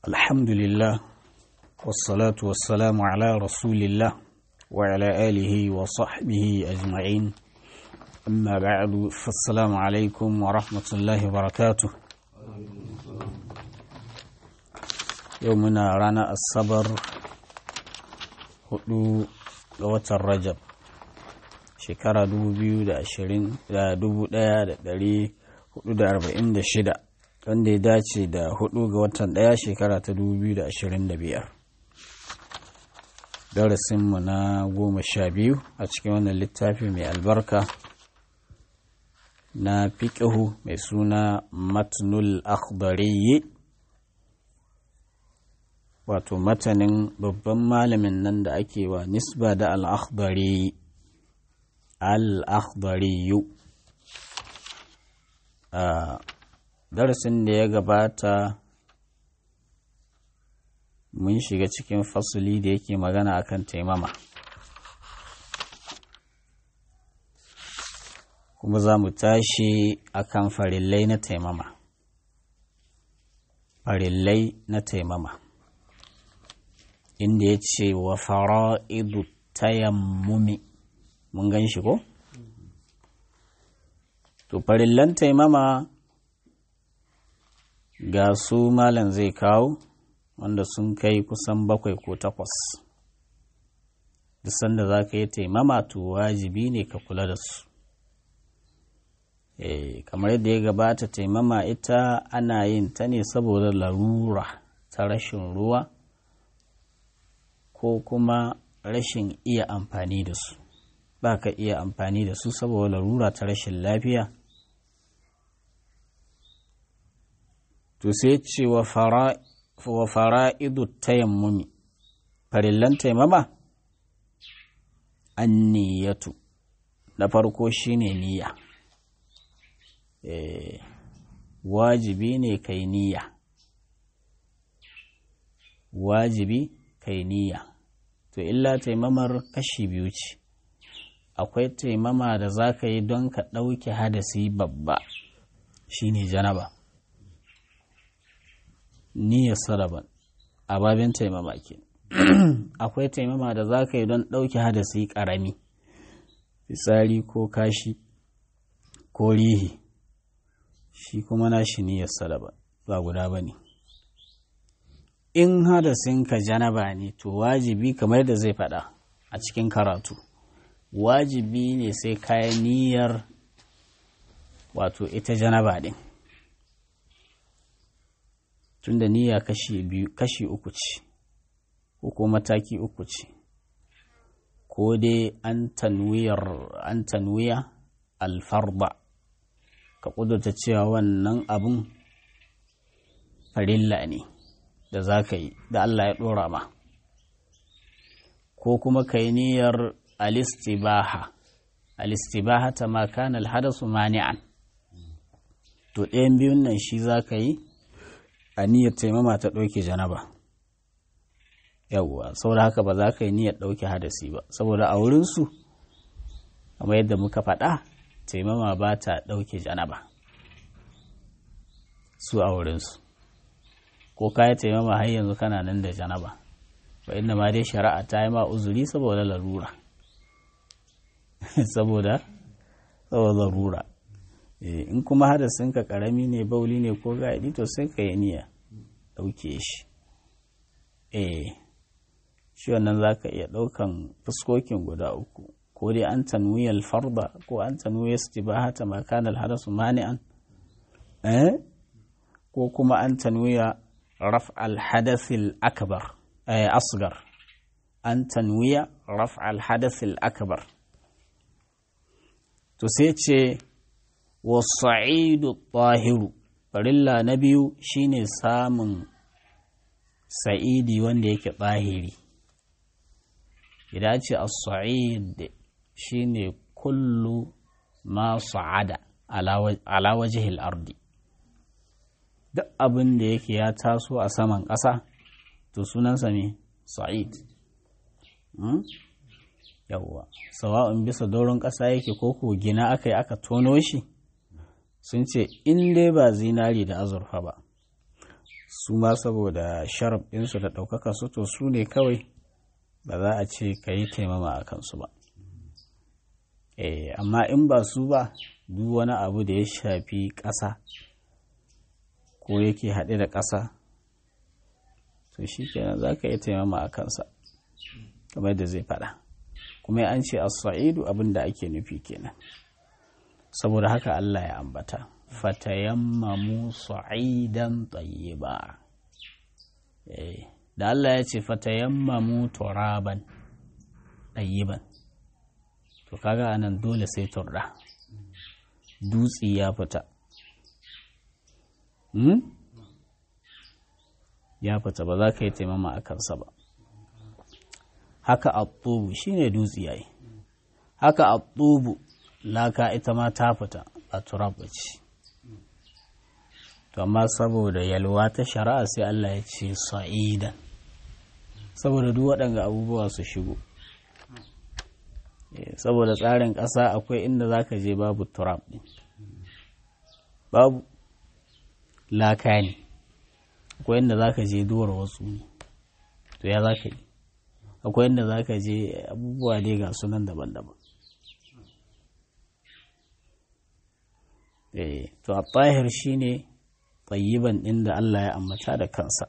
الحمد لله والصلاة والسلام على رسول الله وعلى آله وصحبه أجمعين أما بعد فالسلام عليكم ورحمة الله وبركاته يومنا رانا الصبر hudu ga watan rajab shekara 1446 wanda ya dace da hudu ga watan daya shekara ta 2025 darasinmu na goma sha biyu a cikin wannan littafi mai albarka na fiƙihu mai suna matnul akhbariyi wato matanin babban malamin nan da ake wa nisba da al'akhbari al'akhbariyu a darasin da ya gabata mun shiga cikin fasuli da yake magana akan taimama kuma za mu tashi akan farillai na taimama farillai na taimama inda ya ce wa fara'idu tayammumi mun gan shi ko? to farillan taimama ga su malam zai kawo wanda sun kai kusan bakwai ko takwas duk sanda za ka yi taimama to wajibi ne ka kula da su e, kamar yadda ya gabata taimama ita ana yin ta ne saboda larura ta rashin ruwa ko kuma rashin iya amfani da su ba ka iya amfani da su saboda larura ta rashin lafiya to sai ce wa fara'idu tayammumi farillan taimama an niyatu na farko shine niyya e, wajibi ne kai niyya wajibi kai niyya to illa taimamar kashi biyu ce akwai taimama da za ka yi don ka ɗauke hadasi babba shine janaba niyyar saraban a babin taimama ke akwai taimama da za ka yi don ɗauke hadasi ƙarami fitsari ko kashi ko rihi shi kuma na shi niyyar saraban ba guda ba ne in hadasinka janaba ne to wajibi kamar da zai faɗa a cikin karatu wajibi ne sai kayan niyyar wato ita janaba ɗin tunda niyya kashi biyu kashi uku ce ko mataki uku ce ko dai an tanwiyar an tanwiya alfarba ka ƙudurta cewa wannan abun farilla ne da za ka yi da Allah ya ɗora ma ko kuma ka yi niyyar alistibaha alistibaha ta makan alhadasu mani'an to ɗayan biyun nan shi za ka yi a niyyar taimama ta ɗauke janaba yawwa saboda haka ba za ka yi niyyar ɗauke hadasi ba saboda a wurinsu kamar yadda muka faɗa taimama ba ta ɗauke janaba su a wurinsu ko ka yi taimama har yanzu kana nan da janaba ba inda ma dai shari'a ta yi ma uzuri saboda larura saboda saboda larura in kuma hadasin ka karami ne bauli ne ko gaɗi to sai ka yi niyya ɗauke shi eh shi wannan za ka iya ɗaukan fuskokin guda uku ko dai an tanwiyar farba ko an tanwiyar stibahata makanar hadasu mani'an eh ko kuma an tanwiya رفع الحدث الأكبر أي أصغر أن تنوي رفع الحدث الأكبر تسيتش والصعيد الطاهر فرلا نبي شيني سام سعيدي ونديك طاهري إذا الصعيد شيني كل ما صعد على وجه الأرض duk abin da yake ya taso a saman ƙasa to sunansa ne sa'id yawwa sawa'un bisa doron ƙasa yake ko ko gina aka yi aka tono shi sun ce in dai ba zinari da azurfa ba su ma saboda sharaf ɗinsu da ɗaukaka su to su ne kawai ba za a ce ka yi taimama a kansu ba eh amma in ba su ba duk wani abu da ya shafi ƙasa ko yake haɗe da ƙasa to shi kenan za ka yi taimama a kansa kamar da zai faɗa kuma an ce a saidu abin da ake nufi kenan saboda haka Allah ya ambata fatayammamu sa'idan tayyiba eh da Allah ya ce fatayammamu turaban tayyiban to kaga anan dole sai turda dutsi ya fita hmm? ya fita ba za ka yi taimama a kansa ba haka a tsubu shi ne dutsi yayi haka a tsubu laka ita ma ta fita a turab ce to amma saboda yalwa ta shari'a sai Allah ya ce sa'idan saboda duk waɗanga abubuwa su shigo saboda tsarin ƙasa akwai inda za ka je babu turab ɗin babu laka ne akwai inda za ka je dora wasu ne to ya za ka yi akwai inda za ka je abubuwa ne ga sunan daban-daban to a tahir shi ne tsayiban ɗin da Allah ya ambata da kansa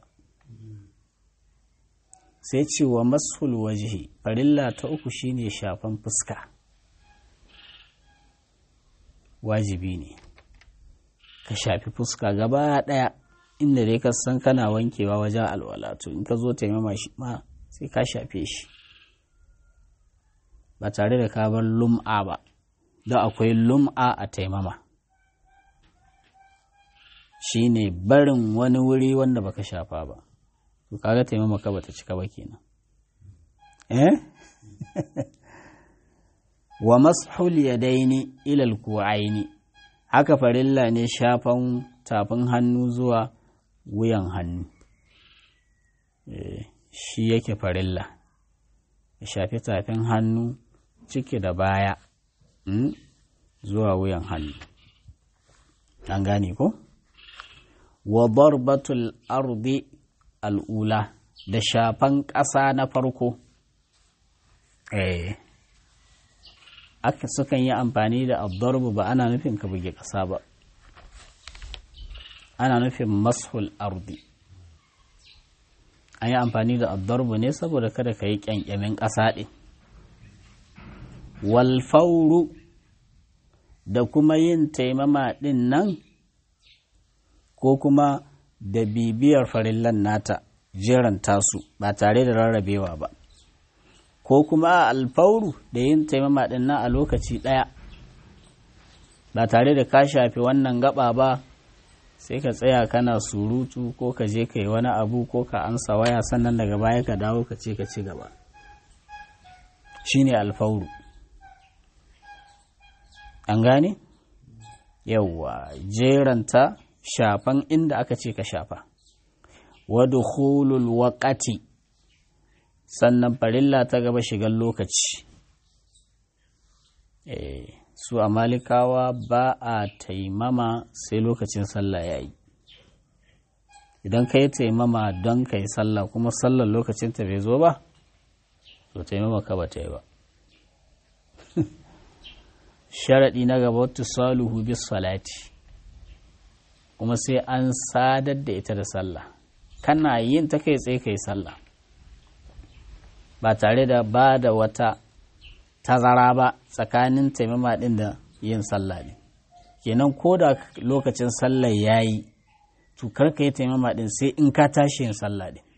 sai ce wa masul wajihi farilla ta uku shine shafan fuska wajibi ne ka shafi fuska gaba ɗaya inda dai ka san kana wankewa wajen alwala to in ka zo taimama shi ma sai ka shafe shi ba tare da ka bar lum'a ba don akwai lum'a a taimama shi ne barin wani wuri wanda baka shafa ba to kaga taimama ka bata cika ba kenan eh wa mashul yadaini ila alku'aini haka farilla ne shafan tafin hannu zuwa wuyan hannu shi yake farilla ya shafi tafin hannu ciki da baya zuwa wuyan hannu an gane ko wa darbatul ardi al'ula da shafan ƙasa na farko eh aka sukan yi amfani da abdarbu ba ana nufin ka buge ƙasa ba ana nufin mashul ardi an yi amfani da abdarbu ne saboda kada ka yi ƙyanƙyamin ƙasa ɗin walfauru da kuma yin taimama ɗin nan ko kuma da bibiyar farillan nata jeran tasu ba tare da rarrabewa ba ko kuma alfauru da yin taimama ɗin nan a lokaci ɗaya ba tare da ka shafi wannan gaba ba sai ka tsaya kana surutu ko ka je ka yi wani abu ko ka ansa waya sannan daga baya ka dawo ka ce ka ci gaba shine alfauru an gane yauwa jeranta shafan inda aka ce ka shafa wadda hulul waƙati sannan farilla ta gaba shigar lokaci su a malikawa ba a taimama sai lokacin sallah ya yi idan ka yi taimama don ka yi sallah kuma sallar lokacinta bai zo ba to taimama ka ba ta yi ba sharaɗi na gaba wata saluhu bis salati kuma sai an sadar da ita da sallah kana yin ta kai tsaye kai sallah ba tare da ba da wata tazara ba tsakanin taimama ɗin da yin sallah ne kenan ko da lokacin sallah ya yi to karka yi taimama ɗin sai in ka tashi yin sallah ɗin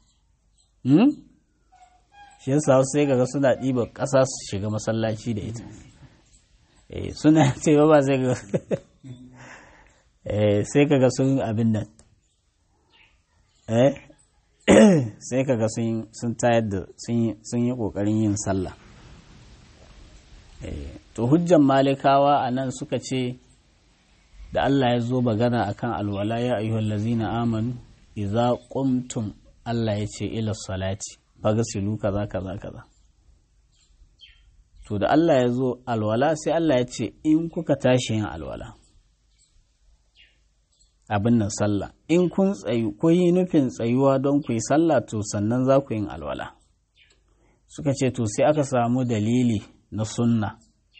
shi yasa sai ga suna ɗiba ƙasa su shiga masallaci da ita suna taimama sai ga sai kaga sun abin nan sai kaga sun tayar da sun yi ƙoƙarin yin sallah to hujjan malikawa a nan suka ce da Allah ya zo bagana akan alwala ya ayyuhal lazina amanu idza qumtum Allah ya ce ila salati fagasilu kaza kaza kaza to da Allah ya zo alwala sai Allah ya ce in kuka tashi yin alwala abin nan sallah in kun tsayu ko yi nufin tsayuwa don ku yi sallah to sannan za ku yin alwala suka ce to sai aka samu dalili na sunna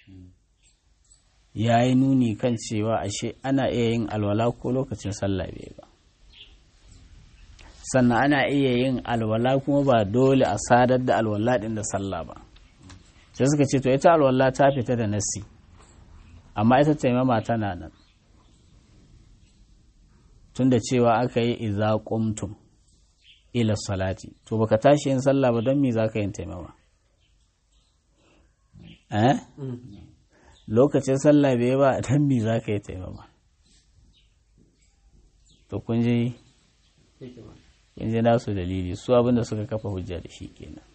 ya yi nuni kan cewa ashe ana iya yin alwala ko lokacin sallah bai ba sannan ana iya yin alwala kuma ba dole a sadar da alwala din da sallah ba sai suka ce to ita alwala ta fita da nasi amma ita taimama tana nan tunda cewa aka yi iza qumtum ila salati to baka tashi yin sallah ba don me zaka yin taimama eh lokacin sallah bai ba don me zaka yi taimama to kun ji kun ji nasu dalili su abinda suka kafa hujja da shi kenan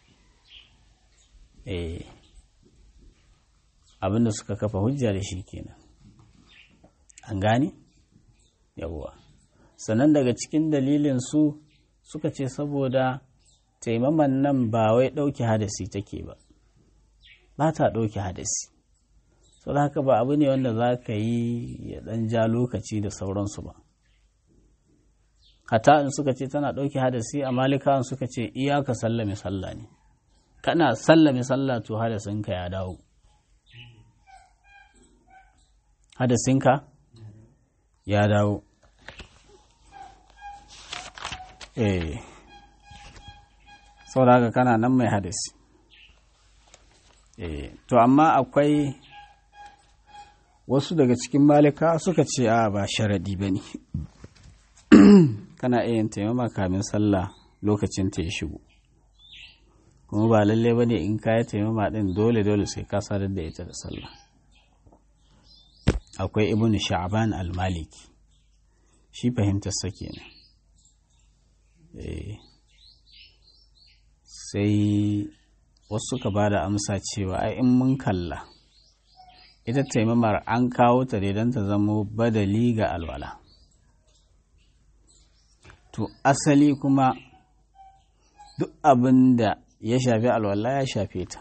eh abinda suka kafa hujja da shi kenan an gane yawwa sannan daga cikin dalilin su suka ce saboda taimaman nan ba wai ɗauke hadasi take ba ba ta ɗauke hadasi sau da haka ba abu ne wanda za ka yi ya ɗan ja lokaci da sauransu ba hata in suka ce tana ɗauke hadasi a malikawan suka ce iyaka sallame sallah ne kana sallame sallah to hadasinka ya dawo hadasinka ya dawo eh saboda haka kana nan mai hadasi eh to amma akwai wasu daga cikin malika suka ce a ba sharadi ba ne kana iya yin taimama kamin sallah lokacin ta ya shigo kuma ba lalle ba ne in kaya taimama din dole dole sai ka sadar da ita da sallah akwai ibnu sha'ban al-maliki shi fahimtar sa kenan sai wasu suka ba da amsa cewa ai in mun kalla ita taimamar an kawo ta don ta zamo badali ga alwala to asali kuma duk abin da ya shafi alwala ya shafe ta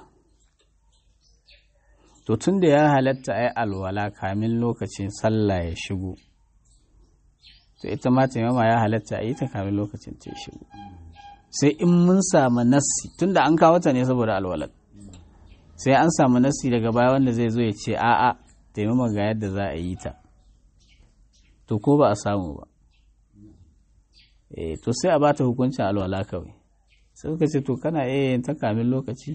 to tun da ya halatta ai alwala kamin lokacin sallah ya shigo to ita ma taimama ya halatta a yi ta kamin lokacin ta ya shigo sai in mun samu nassi tunda an kawo ta ne saboda alwalat sai an samu nassi daga baya wanda zai zo ya ce a'a taimama ga yadda za a yi ta to ko ba a samu ba eh to sai a bata hukuncin alwala kawai sai suka ce to kana iya yin ta kamin lokaci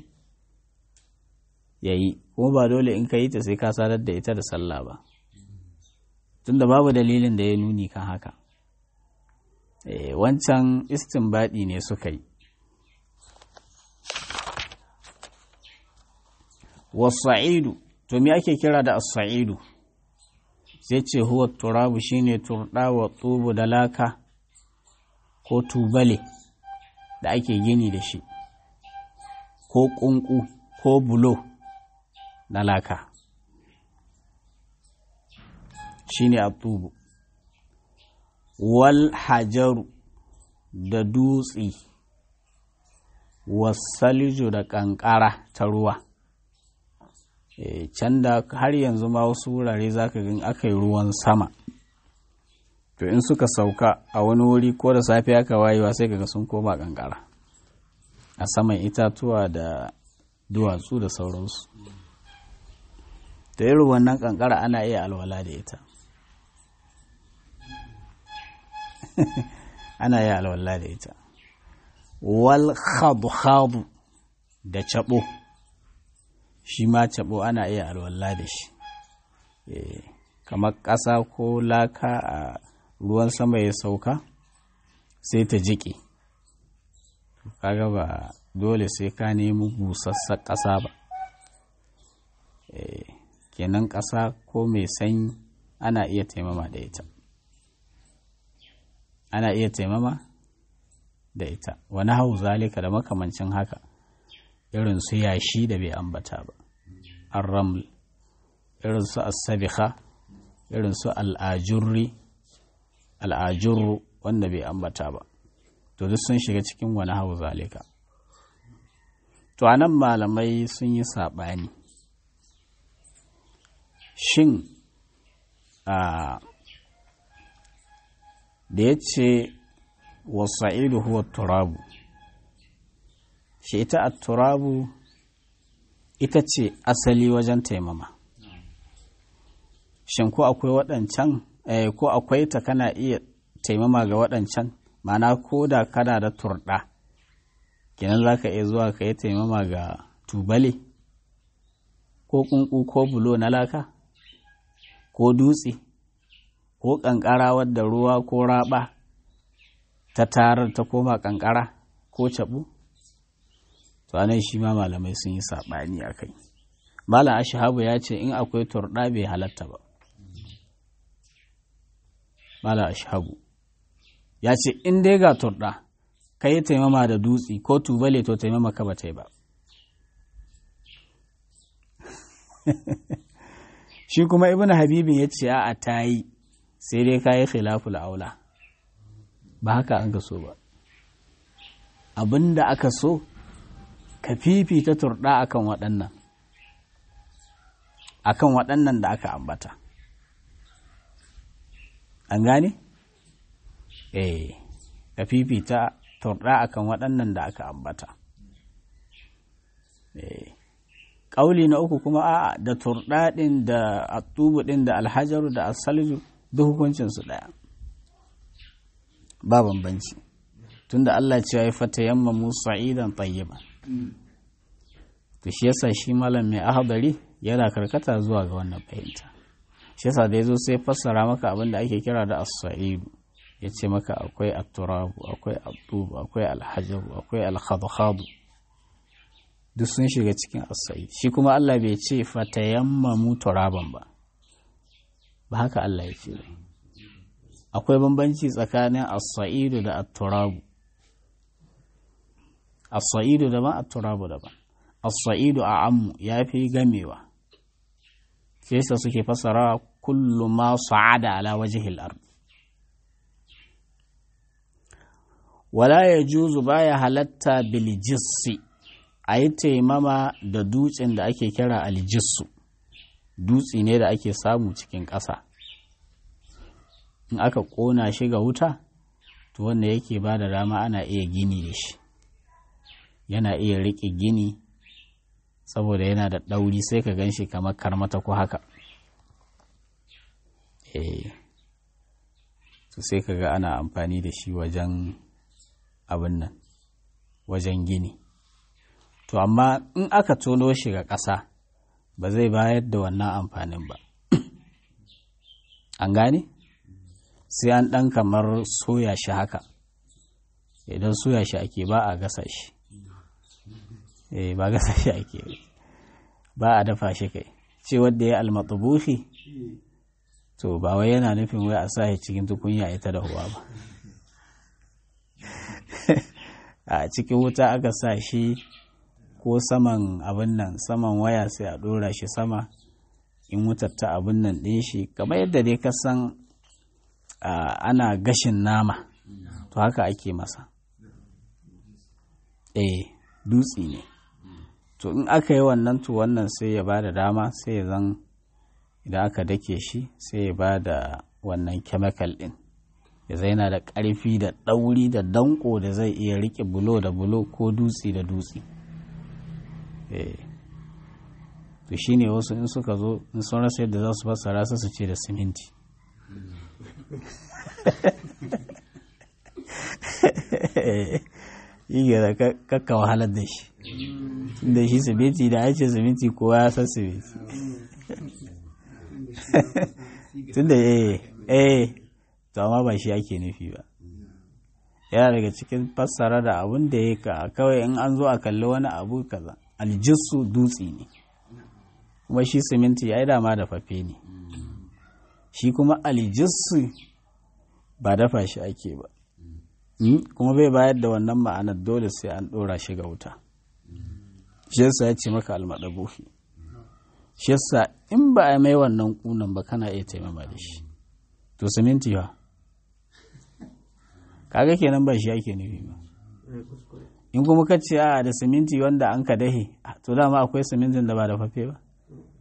yayi kuma ba dole in ka yi ta sai ka sadar da ita da sallah ba tunda babu dalilin da ya nuni kan haka wancan istinbadi ne suka yi wasa'idu to me ake kira da as-sa'idu sai ce huwa turabu shine turda wa tubu da laka ko tubale da ake gini da shi ko kunku ko bulo na laka shine atubu wal hajaru da dutse wasaliju da kankara ta ruwa e, can da har yanzu ma wasu wurare zaka gan aka yi ruwan sama to in suka sauka a wani wuri ko da safe aka wayewa sai kaga sun koma kankara a saman itatuwa da duwatsu da sauransu da irin wannan kankara ana iya alwala da ita ana yi alwala da ita wal khadu da cabo shi ma cabo ana iya alwala da shi kamar ƙasa ko laka a ruwan sama ya sauka sai ta jiƙe kaga ba dole sai ka nemi busassan ƙasa ba kenan ƙasa ko mai sanyi ana iya taimama da ita ana iya taimama da ita wani hau zalika da makamancin haka irin su yashi da bai ambata ba an raml irin su asabiha irin su al'ajurri al'ajurru wanda bai ambata ba to duk sun shiga cikin wani hau zalika to anan malamai sun yi saɓani shin a da ya ce wasa'idu huwa turabu shi ita a turabu ita ce asali wajen taimama shin ko akwai waɗancan ko akwai ta kana iya taimama ga waɗancan mana ko da kana da turɗa kenan za ka iya zuwa ka yi taimama ga tubale ko ƙunƙu ko bulo na laka ko dutse ko ƙanƙara wadda ruwa ko raɓa ta tarar ta koma ƙanƙara ko caɓu to anan shi ma malamai sun yi saɓani a kai malam ashabu ya ce in akwai turɗa bai halatta ba malam ashabu ya ce in dai ga turɗa ka yi taimama da dutse ko tubale to taimama ka ba ta yi ba shi kuma ibn habibin ya ce a ta yi sai dai ka yi khilaful aula ba haka an ka so ba abinda aka so ka fifita turɗa akan waɗannan akan waɗannan da aka ambata an gane? eh ka fifita turɗa akan waɗannan da aka ambata eh ƙauli na uku kuma a da turɗa ɗin da atubu ɗin da alhajaru da asalju duk hukuncinsu ɗaya ba bambanci tunda Allah ce ya fata yamma musa idan tayyiba to shi yasa shi malam mai ahadari yana karkata zuwa ga wannan fahimta shi yasa da yazo sai fassara maka abin da ake kira da as-sa'idu yace maka akwai at-turabu akwai at-tubu akwai al-hajaru akwai al-khadkhadu duk sun shiga cikin as-sa'id shi kuma Allah bai ce fatayammamu turaban ba ba haka Allah ya ce akwai bambanci tsakanin as-sa'idu da at-turabu as-sa'idu daban at-turabu daban as-sa'idu a ammu yafi gamewa sai sa suke fasara kullu ma sa'ada ala wajhil ard wala yajuzu baya halatta bil jissi ayi taimama da dutsen da ake kira aljissu dutse ne da ake samu cikin ƙasa in aka ƙona shi ga wuta to wanda yake ba da dama ana iya gini da shi yana iya riƙe gini saboda yana da ɗauri sai ka gan shi kamar karmata ko haka eh to sai ka ga ana amfani da shi wajen abin nan wajen gini to amma in aka tono shi ga ƙasa ba zai bayar da wannan amfanin ba an gane sai an ɗan kamar soya shi haka idan soya shi ake ba a gasa shi eh ba gasa shi ake ba a dafa shi kai ce wadda ya almatubuhi to ba wai yana nufin wai a sa shi cikin tukunya ita da huwa ba a cikin wuta aka sa shi ko saman abin nan saman waya sai a ɗora shi sama in wutar ta abin nan ɗin shi kamar yadda dai ka san ana gashin nama to haka ake masa eh dutse ne to in aka yi wannan to wannan sai ya ba da dama sai ya zan idan aka dake shi sai ya ba da wannan chemical ɗin ya zai yana da ƙarfi da ɗauri da danko da zai iya riƙe bulo da bulo ko dutse da dutse to shi ne wasu in suka zo in sun rasa yadda za su fassara su su ce da siminti yi gara kakka wahalar da shi da shi siminti da ake siminti kowa ya san siminti tun da eh eh to amma ba shi ake nufi ba yana daga cikin fassara da abun da ya ka kawai in an zo a kalli wani abu kaza aljissu dutse ne kuma shi siminti ya yi dama da fafe ne shi kuma aljissu ba dafa shi ake ba kuma bai bayar da wannan ma'anar dole sai an ɗora shi ga wuta shi yasa ya ce maka almaɗabuhi shi yasa in ba a mai wannan kunan ba kana iya taimama da shi to siminti ba kaga kenan ba shi ake nufi ba in kuma ka ce a da siminti wanda an ka dahe to dama akwai simintin da ba da fafe ba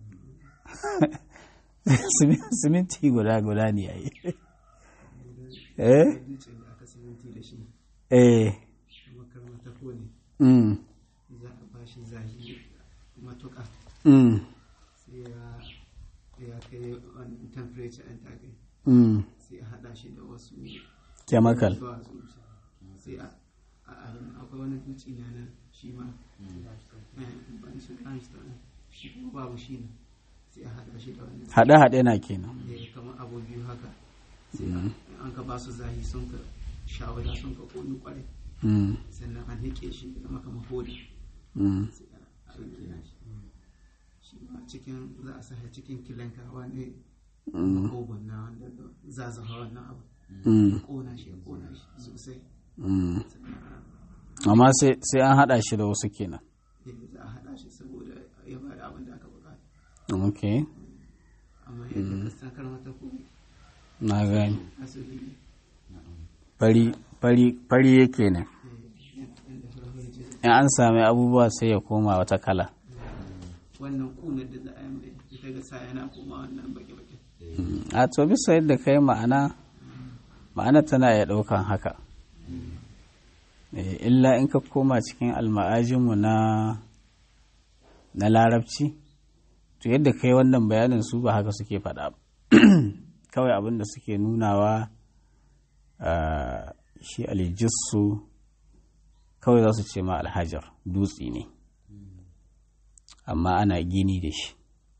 siminti guda guda ne yayi eh dutsen da aka siminti da shi eh kamar ta kone mm za a ba shi zahi matuƙa mm sai ya ya kai wani temperature ɗin ta kai mm sai a haɗa shi da wasu chemical duwatsu sai a a abin akwai wani dutse na nan shi ma eh, ban shi limestone shi kuma babu shi ne sai a haɗa shi da wani haɗe-haɗe na kenan eh, kamar abu biyu haka sai a- in an ka ba su zahi sun ka shawara sun ka koni kwarai mm sannan an hike shi da maka mahodi mm sai a a rike shi shi ma cikin za a sahi cikin kilanka wani mm oban na wanda zazaha wannan abu mm kona shi ya kona shi sosai mm sannan amma sai sai an haɗa shi da wasu kenan eh, za a haɗa shi saboda ya bada abin da aka bukata okay amma yadda ka san karmata ko na gani asali ne fari fari fari yake ne eh, yadda farko ya ce in an sami abubuwa sai ya koma wata kala wannan kunar da za a yi mai ita ga sa yana koma wannan baki-baki a to bisa yadda kai ma'ana ma'ana tana iya ɗaukan haka Eh, illa in ka koma cikin alma'ajinmu na na larabci to yadda kai wannan bayanin su ba haka suke faɗa ba kawai abin da suke nunawa ah, shi alijissu kawai za su ce ma alhajar dutse ne amma ana gini da shi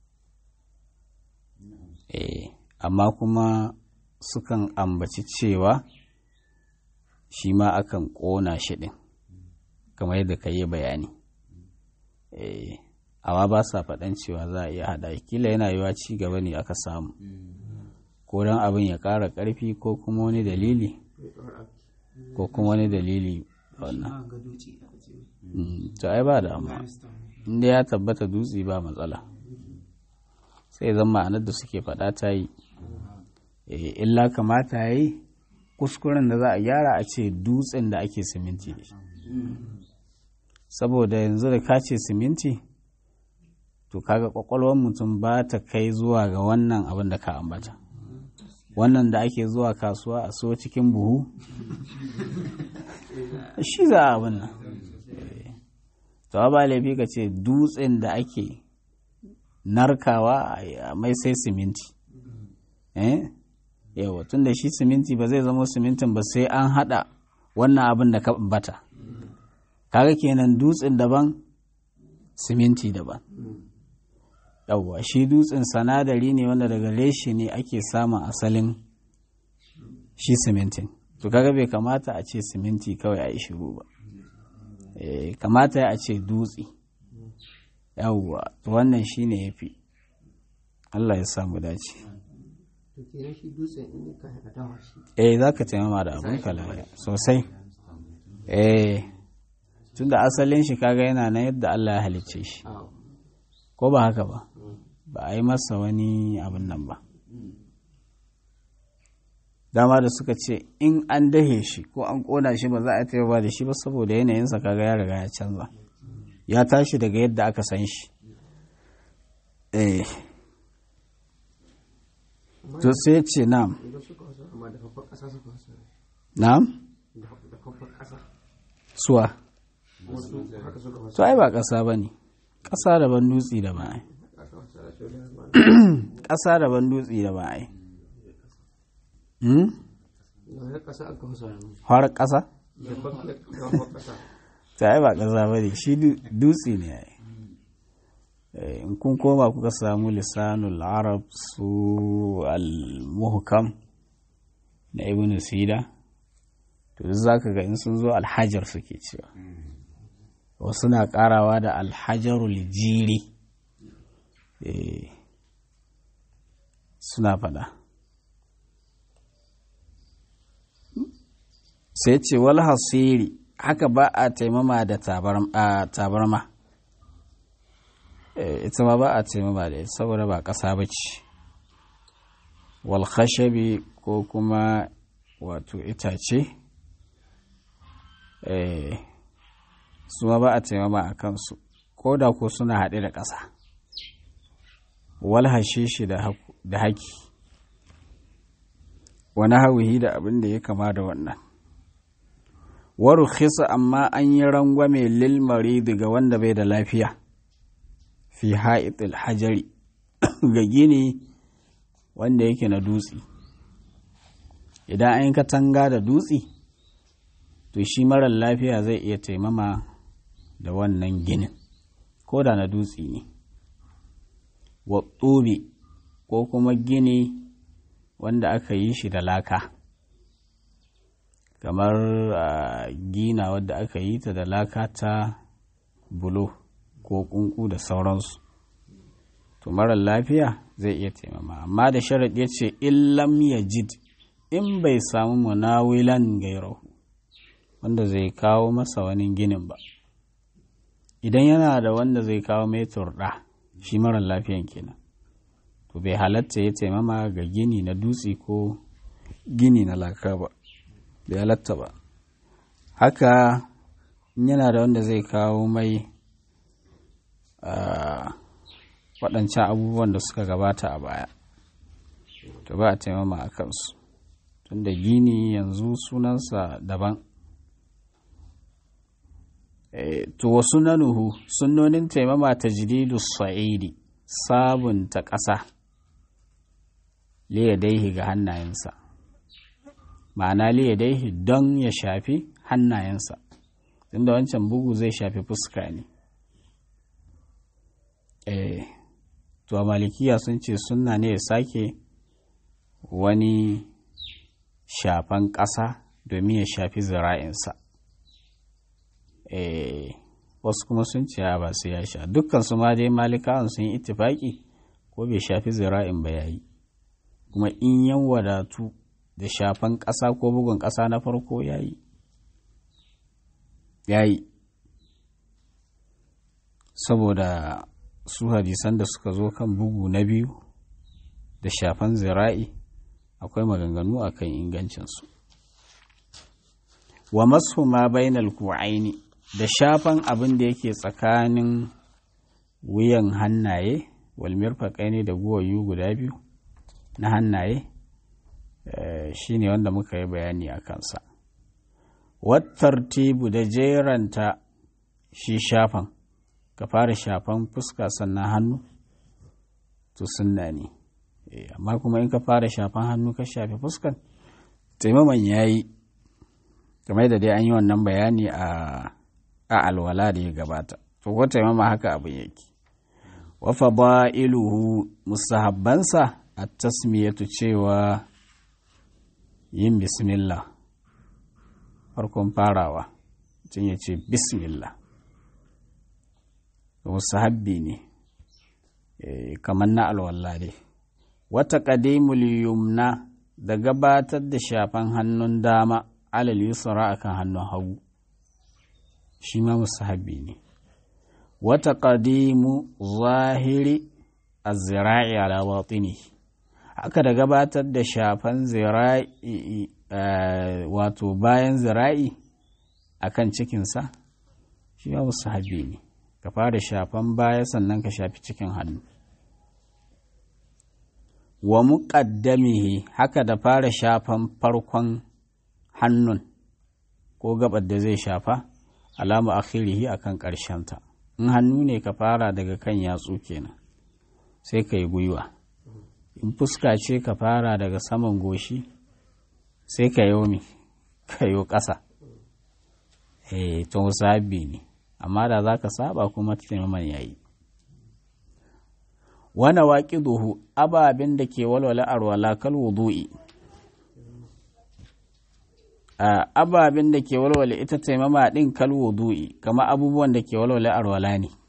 eh amma kuma sukan ambaci cewa shi ma akan ƙona shi ɗin kamar yadda ka yi bayani eh amma ba sa faɗan cewa za a iya haɗa shi. kila yana yiwa ci gaba ne aka samu ko don abin ya ƙara ƙarfi ko kuma wani dalili ko kuma wani dalili wannan ma ga duci aka ce mai Mm, to ai ba da amma limestone inda ya tabbata dutse ba matsala sai zan ma'anar da suke faɗa ta yi Eh, illa kamata ya yi kuskuren da za a gyara a ce dutsen da ake siminti da shi saboda yanzu da ka ce siminti to kaga kwakwalwar mutum ba ta kai zuwa ga wannan abin da ka ambata wannan da ake zuwa kasuwa a so cikin buhu shi za a abin nan to ba laifi ka ce dutsen da ake narkawa a mai sai siminti eh yawa tun da shi siminti ba zai zama simintin ba sai an hada wannan abin da ka bata kaga kenan dutsen daban siminti daban yawwa shi dutsen sanadari ne wanda daga reshe ne ake samun asalin shi simintin to kaga bai kamata a ce siminti kawai a yi shiru ba Eh, kamata a ce dutse yawwa to wannan shine ya fi Allah ya samu dace to kenan shi dutsen in ka haɗa dawa shi eh za ka taimama da abin kalaya sosai eh tunda asalin shi kaga yana nan yadda Allah ya halicce shi a ko ba haka ba ba a yi masa wani abin nan ba dama da suka ce in an dahe shi ko an kona shi ba za a taimaka da shi ba saboda yanayinsa kaga ya riga ya canza ya tashi daga yadda aka san shi eh to sai ce na'am idan suka wasa amma da babban ƙasa suka wasa na'am da babban ƙasa suwa wasu haka suka wasa to ai ba ƙasa ba ne ƙasa daban dutse da ba ai aka wasa da shi da ma ƙasa daban dutse da ba ai hmm? na wani ƙasa aka wasa yanzu har ƙasa babban babban ƙasa ta ai ba ƙasa ba ne shi du- dutse ne ai Eh, in kun koma kuka samu lisanul arab su al-muhkam na ibn sida to duk zaka ga in sun zo alhajar suke cewa wasu na karawa da alhajarul jiri Eh, suna fada sai ce wal hasiri haka ba a taimama da tabar- a tabarma Eh, ita ma ba a taimama da ita saboda ba ƙasa ba ce wal khashabi ko kuma wato itace eh, su ma ba a taimama a kansu ko da ko suna haɗe da ƙasa wal hashishi da haku- da haki wani hawihi da abin da ya kama da wannan waru khisa amma an yi rangwame lil maridi ga wanda bai da lafiya fi ha'itil hajari ga gini wanda yake na dutse idan an yi katanga da dutse to shi marar lafiya zai iya taimama da wannan ginin ko da na dutse ne wa ko kuma gini wanda aka yi shi da laka kamar gina wadda aka yi ta da laka ta bulo ko kunku da sauransu to marar lafiya zai iya taimama amma da sharaɗi ya ce illam ya jid in bai samu munawilan gairahu wanda zai kawo masa wani ginin ba idan yana da wanda zai kawo mai turɗa shi marar lafiyan kenan to bai halatta ya taimama ga gini na dutse ko gini na laka ba bai halatta ba haka yana da wanda zai kawo mai waɗancan abubuwan da suka gabata a baya to ba a taimama a kansu tunda gini yanzu sunansa daban to wasu nanuhu sunnonin taimama ta jididu sa'idi sabunta ƙasa liyadaihi ga hannayensa ma'ana liyadaihi don ya shafi hannayensa tunda wancan bugu zai shafi fuska ne to a malikiya sun ce sunna ne ya sake wani shafan ƙasa domin ya shafi zira'insa wasu kuma sun ce ba sai ya sha dukkan su ma dai malikawan sun yi ittifaki ko bai shafi zira'in ba yayi kuma in yan wadatu da shafan ƙasa ko bugun ƙasa na farko yayi yayi saboda su hadisan da suka zo kan bugu na biyu da shafan zira'i akwai maganganu a kan ingancinsu wa masu ma bainal ku'aini da shafan abin da yake tsakanin wuyan hannaye walmir ne da guwayu guda biyu na hannaye shi ne wanda muka yi bayani a kansa wattartibu da jeranta shi shafan ka fara shafan fuska sannan hannu to sunna ne amma kuma in ka fara shafan hannu ka shafi fuskan taimaman ya yi kamar da dai an yi wannan bayani a alwala da ya gabata to ko taimama haka abin yake wa fadailuhu musahabbansa a tasmiyatu cewa yin bismillah farkon farawa mutum ya ce bismillah musahabbi ne kamar na alwala dai wata ƙadimul yumna da gabatar da shafan hannun dama alal yusra akan hannun hagu shi ma musahabi ne wata ƙadimu zahiri a zira'i ala batini haka da gabatar da shafan zira'i wato bayan zira'i akan cikinsa shi ma musahabi ne ka fara shafan baya sannan ka shafi cikin hannu wa muƙaddamihi haka da fara shafan farkon hannun ko gabar da zai shafa alamu akhirihi akan ta in hannu ne ka fara daga kan yatsu kenan sai ka yi gwiwa in fuska ce ka fara daga saman goshi sai ka yomi ka yi ƙasa eh to sabi ne amma da za ka saba kuma taimaman yayi wana waƙiduhu ababen da ke walwala arwala kal wudu'i ababen da ke walwala ita taimama ɗin kal wudu'i kama abubuwan da ke walwala arwala ne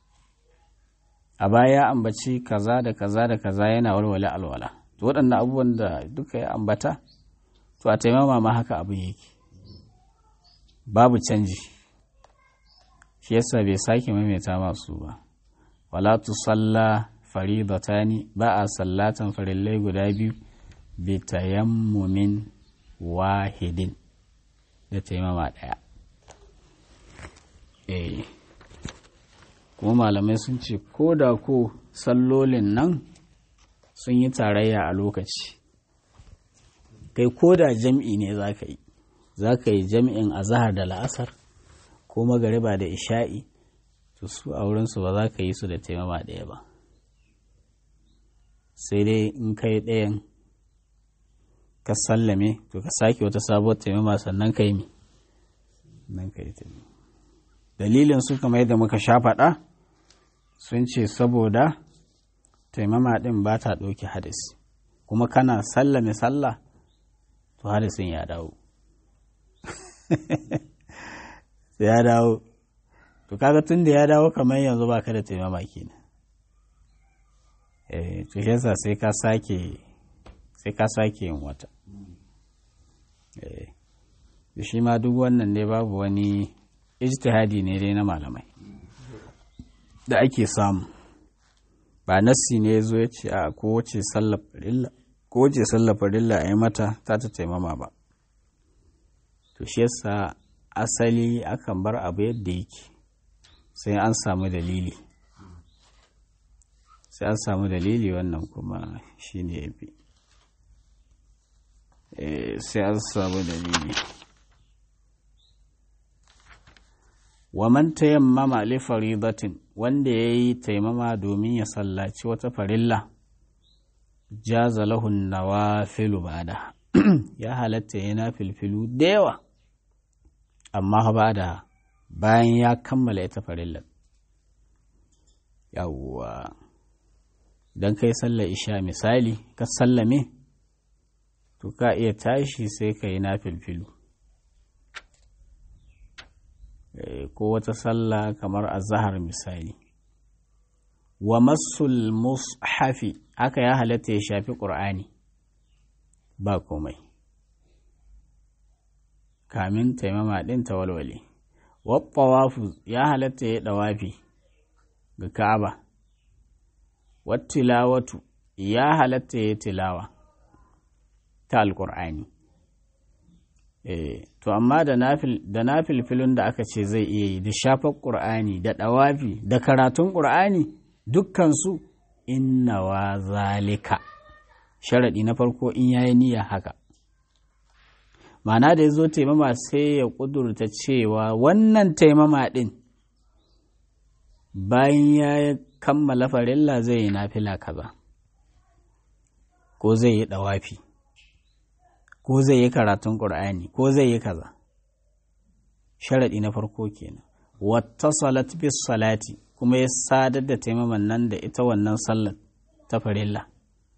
a baya ambaci kaza da kaza da kaza yana walwala alwala to waɗannan abubuwan da duka ya ambata to a taimama ma haka abin yake babu canji shi yasa bai sake maimaita masu ba wala tusalla faridatani ba a sallatan farillai guda biyu bi tayammumin wahidin da taimama ɗaya eh kuma malamai sun ce ko da ko sallolin nan sun yi tarayya a lokaci kai ko da jam'i ne za ka yi za ka yi jam'in azahar da la'asar ko magariba da isha'i to su a wurinsu ba za ka yi su da taimama ɗaya ba sai dai in kai ɗayan ka sallame to ka sake wata sabuwar taimama sannan ka yi mi nan ka yi taimama dalilin su kamar yadda muka sha faɗa sun ce saboda taimama ɗin ba ta ɗauki hadisi kuma kana sallame sallah to hadisin ya dawo sai ya dawo to kaga tun da ya dawo kamar yanzu ba ka da taimama kenan eh to shi yasa sai ka sake sai ka sake yin wata eh shi ma duk wannan ne babu wani ijtihadi ne dai na malamai da ake samu ba nassi ne zo ya ce a kowace sallar farilla kowace sallar farilla a yi mata ta ta taimama ba to shi yasa asali akan bar abu yadda yake sai an samu dalili sai an samu dalili wannan kuma shi ne ya fi sai an samu dalili wa man tayammama li faridatin wanda yayi taimama domin ya sallaci wata farilla jaza lahu nawafilu bada ya halatta yana filfilu da yawa amma ba da bayan ya kammala ita farillar yawwa don kai sallar isha misali ka sallame to ka iya tashi sai ka yi na filfilu ko wata sallah kamar azahar misali wa masul mushafi haka ya halatta ya shafi ƙur'ani ba komai kamin taimama ɗin ta walwale wasu ya halatta ya ɗawafi ga ka'aba wattilawatu ya halatta ya tilawa ta alƙur'ani to amma da na filfilin da aka ce zai iya yi da shafar ƙur'ani da ɗawafi da karatun ƙur'ani dukkansu inna wa zalika sharaɗi na farko in yayi niyya haka ma'ana da ya zo taimama sai ya ƙudurta cewa wannan taimama ɗin bayan ya kammala farilla zai yi nafila kaza ko zai yi ɗawafi ko zai yi karatun ƙur'ani ko zai yi kaza sharaɗi na farko kenan wata salat bis salati kuma ya sadar da taimaman nan da ita wannan sallar ta farilla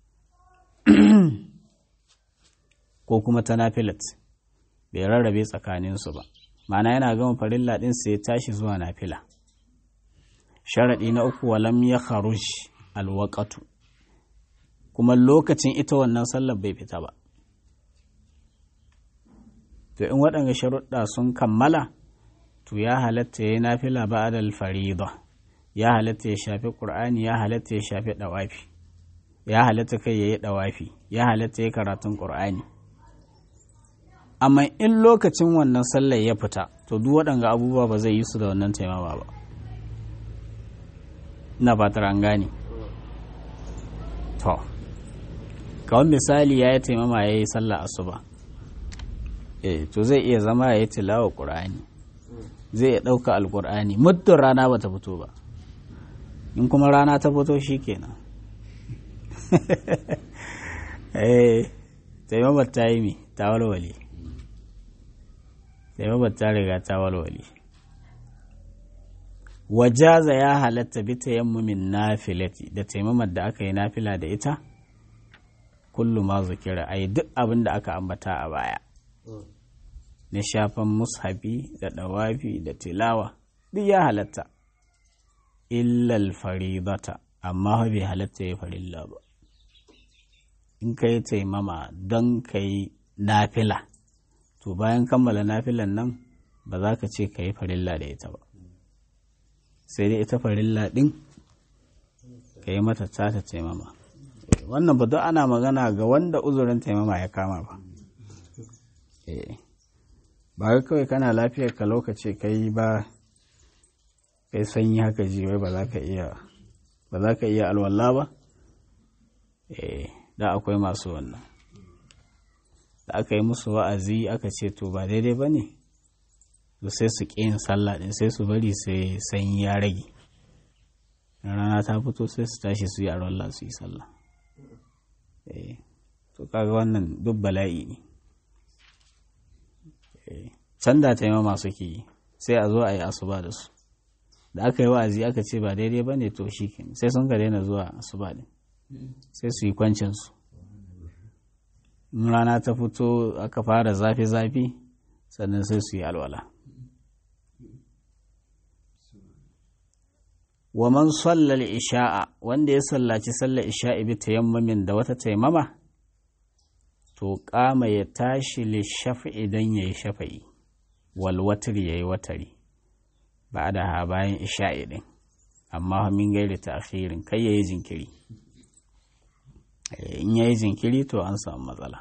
ko kuma ta nafilat bai rarrabe tsakaninsu ba ma'ana yana gama farilla ɗin sai ya tashi zuwa nafila sharaɗi na uku walam ya kharuj alwaƙatu kuma lokacin ita wannan sallar bai fita ba to in waɗanga sharuɗa sun kammala to ya halatta ya yi nafila ba da farida ya halatta ya shafi ƙur'ani ya halatta ya shafi ɗawafi ya halatta kai ya yi ɗawafi ya halatta ya karatun ƙur'ani amma in lokacin wannan sallar ya fita to duk waɗanga abubuwa ba zai yi su da wannan taimama ba ina fatar an gane to kawai misali ya yi taimama ya yi sallar asuba eh to zai iya zama ya yi tilawa ƙur'ani zai iya ɗauka alƙur'ani muddin rana ba ta fito ba in kuma rana ta fito shi kenan eh taimamar ta yi mi ta walwale taimamar ta riga ta walwale wajaza ya halatta bi tayammumin nafilati da taimamar da aka yi nafila da ita kullu ma zukira ai duk abin da aka ambata a baya na shafan mushafi da dawafi da tilawa duk ya halatta illal faridata amma bai halatta ya farilla ba in ka yi taimama don ka yi nafila to bayan kammala nafilan nan ba za ka ce ka yi farilla da ita ba sai dai ita farilla ɗin ka yi mata tata taimama wannan ba duk ana magana ga wanda uzurin taimama ya kama ba ba kawai kana lafiyar ka lokaci kai ba kai sanyi haka ji wai ba za ka iya ba za ka iya alwala ba eh da akwai masu wannan da aka yi musu wa'azi aka ce to ba daidai ba ne to sai su ƙi yin sallah ɗin sai su bari sai sanyi ya rage rana ta fito sai su tashi su yi a su yi sallah to kaga wannan duk bala'i ne can da taimama suke yi sai a zo a yi asuba da su da aka yi wa'azi aka ce ba daidai ba ne to shi sai sun ka daina zuwa asuba din sai su yi kwancinsu in rana ta fito aka fara zafi-zafi sannan sai su yi alwala wa man sallal isha'a wanda ya sallaci sallar isha'i bi tayammamin da wata taimama to kama ya tashi li shafi'i dan yayi shafa'i wal watri yayi watari ba da ha bayan isha'i din amma min gairi ta akhirin kai yayi jinkiri in yayi jinkiri to an samu matsala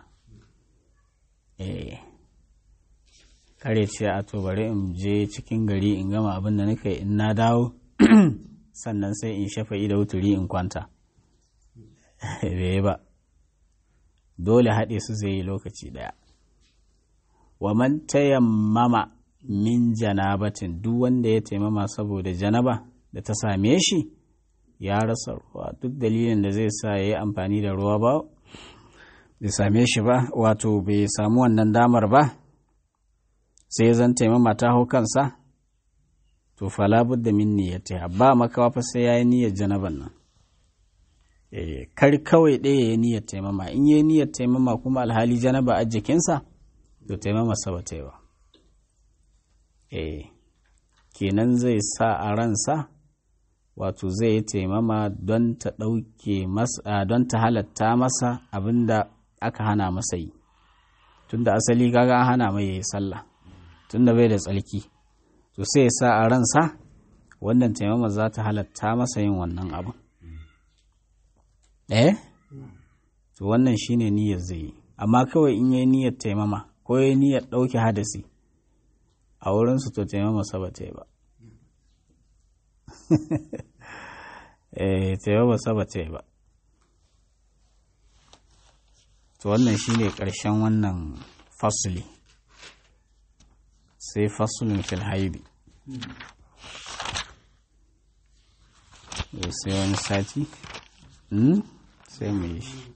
eh kare ce a to bari in je cikin gari in gama abin da nake in na dawo sannan sai in shafa'i da wuturi in kwanta bai ba dole haɗe su zai yi lokaci ɗaya wa man tayammama min janabatin duk wanda ya taimama saboda janaba da ta same shi ya rasa ruwa duk dalilin da zai sa ya yi amfani da ruwa ba bai same shi ba wato bai samu wannan damar ba sai zan taimama ta hau kansa to fala budda min niyyatiha ba makawa fa sai yayi niyyar janaban nan eh kar kawai ɗaya yayi niyyar taimama in yayi niyyar taimama kuma alhali janaba a jikinsa to taimama sa ba ta yi ba eh kenan zai sa a ransa wato zai yi taimama don ta ɗauke masa don ta halatta masa abinda aka hana masa yi tunda asali kaga an hana mai yi sallah tunda bai da tsalki to sai ya sa a ransa wannan taimama za ta halatta masa yin wannan abu eh to wannan shine niyyar zai yi amma kawai in yi niyyar taimama ko yi niyyar ɗauke hadasi a wurinsu to taimama sa ba ta yi ba eh taimama sa ba ta yi ba to wannan shine ƙarshen wannan fasuli sai fasulun fil haidi sai wani sati sai mu yi shi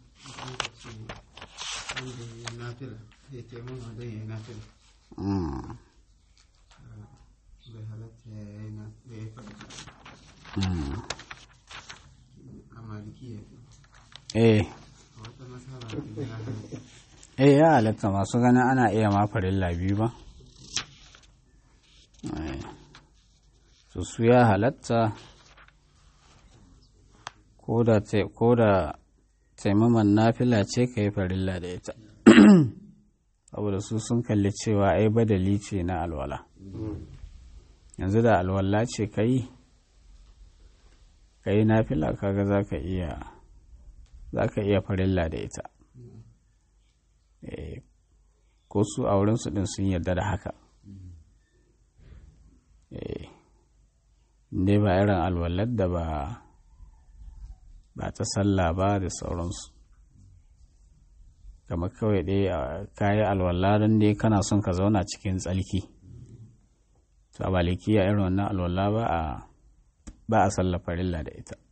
eh eh ya halatta masu ganin ana iya ma farilla biyu ba su su ya halatta ko da taimaman nafila ce ka yi farilla da ita saboda su sun kalli cewa ai badali ce na alwala yanzu da alwala ce ka yi ka yi nafila kaga za ka iya za ka iya farilla da ita ko su a wurinsu din sun yarda da haka dai ba irin alwalar da ba ba ta sallah ba da sauransu kamar kawai dai kayi alwala don dai kana son ka zauna cikin tsalki to a balikiya irin wannan alwala ba a ba a sallah farilla da ita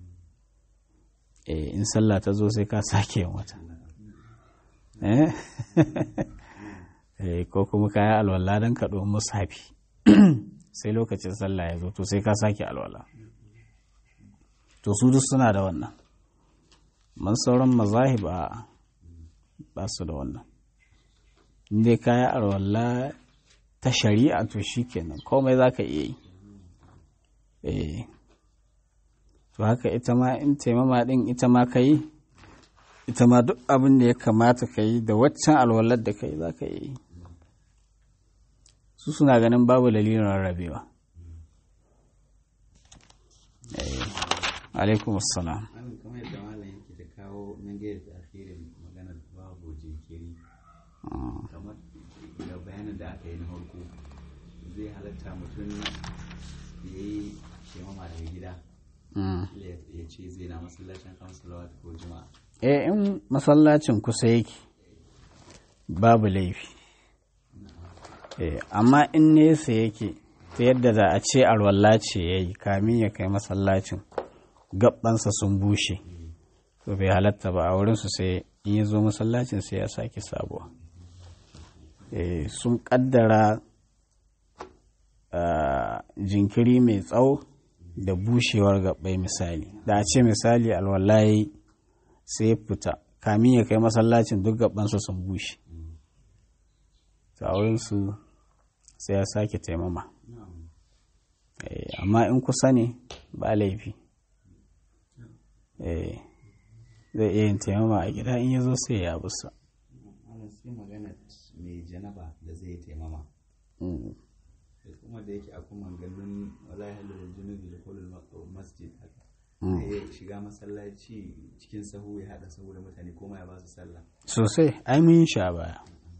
in sallah ta zo sai ka sake yin wata ko kuma kayi alwala don ka ɗo musafi sai lokacin sallah ya zo to sai ka sake alwala to su duk suna da wannan man sauran mazahib a ba su da wannan inda kaya alwala ta shari'a to shi kenan komai za ka iya yi to haka ita ma in taimama din ita ma ka yi ita ma duk abin da ya kamata ka yi da waccan alwalar da ka yi za ka yi su suna ganin babu dalilin rarrabewa alaikum assalam kamar yadda malam yake ta kawo nan gaira da akhirin maganar babu jinkiri kamar da bayanin da aka yi na farko zai halatta mutum ya yi shemama daga gida ya ce zai na masallacin kamsalawat ko juma'a eh in masallacin kusa yake babu laifi Eh, amma in nesa yake ta yadda da a ce arwalla ce ya yi kamin ya kai masallacin gabansa sun bushe to bai halatta ba a wurinsu sai in ya zo masallacin sai ya sake sabuwa Eh, sun kaddara ah, jinkiri mai tsawo da bushewar gabbai misali da a ce misali alwallahi sai ya fita kamin ya kai masallacin duk gabansa sun bushe ta wurinsu sai ya sake taimama Eh, amma in kusa ne ba laifi Eh, zai iya yin taimama a gida in ya zo sai ya busa ana sai magana mai janaba da zai taimama Mm. da kuma da yake akwai maganganun wala ya halar junubi da kolin masjid haka Mm. sai ya shiga masallaci cikin sahu ya haɗa sahu da mutane ko ma ya ba su sallah sosai ai mun yi shi a baya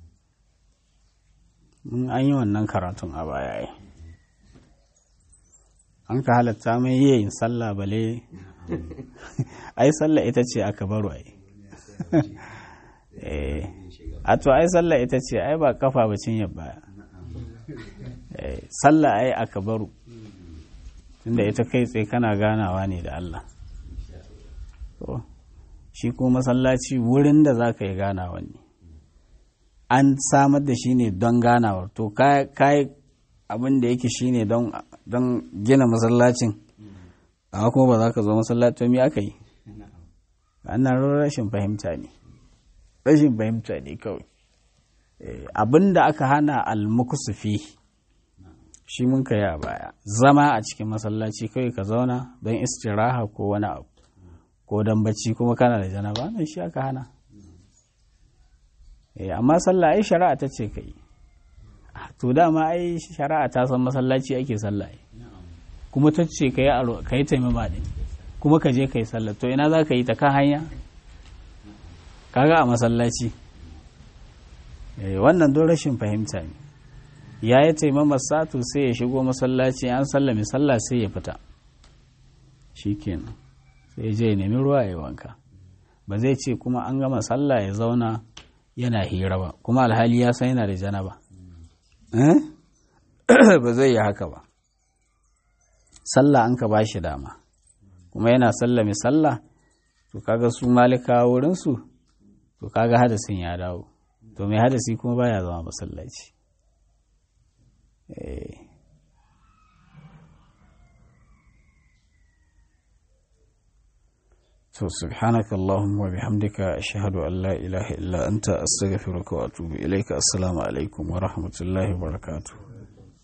mun an yi wannan karatun a baya ai an ka halatta mai iya yin sallah bale ai sallah ita ce aka baro ai eh a to ai sallah ita ce ai ba kafa ba cinye baya Eh, sallah ai aka baro tunda ita kai tsaye kana ganawa ne da Allah to shi kuma masallaci wurin da za ka yi ganawa ne an samar da shi ne don ganawar to kai abin da yake shi ne don gina masallacin amma kuma ba za ka zo masallaci me aka yi annan rashin fahimta ne rashin fahimta ne kawai abin da aka hana almukusufi shi mun ka yi a baya zama a cikin masallaci kawai ka zauna don istiraha ko wani abu ko don bacci kuma kana da janaba nan shi aka hana amma sallah ai shari'a ta ce kai to dama ai shari'a ta san masallaci ake sallah kuma ta ce ka yi taimama ɗin kuma ka je ka yi sallah to ina za ka yi ta kan hanya kaga a masallaci wannan don rashin fahimta ne ya yi taimama satu sai ya shigo masallaci an sallame sallah sai ya fita shi kenan sai je ya nemi ruwa ya wanka ba zai ce kuma an gama sallah ya zauna yana hira ba kuma alhali ya san yana da janaba ba zai yi haka ba sallah an ka ba shi dama kuma yana sallame sallah to kaga su malika wurinsu to kaga hadasin ya dawo to mai hadasi kuma baya zama masallaci to subhanaka allahumma wa bihamdika ashhadu an la ilaha illa anta astaghfiruka wa atubu ilaika assalamu alaikum wa rahmatullahi wa barakatuh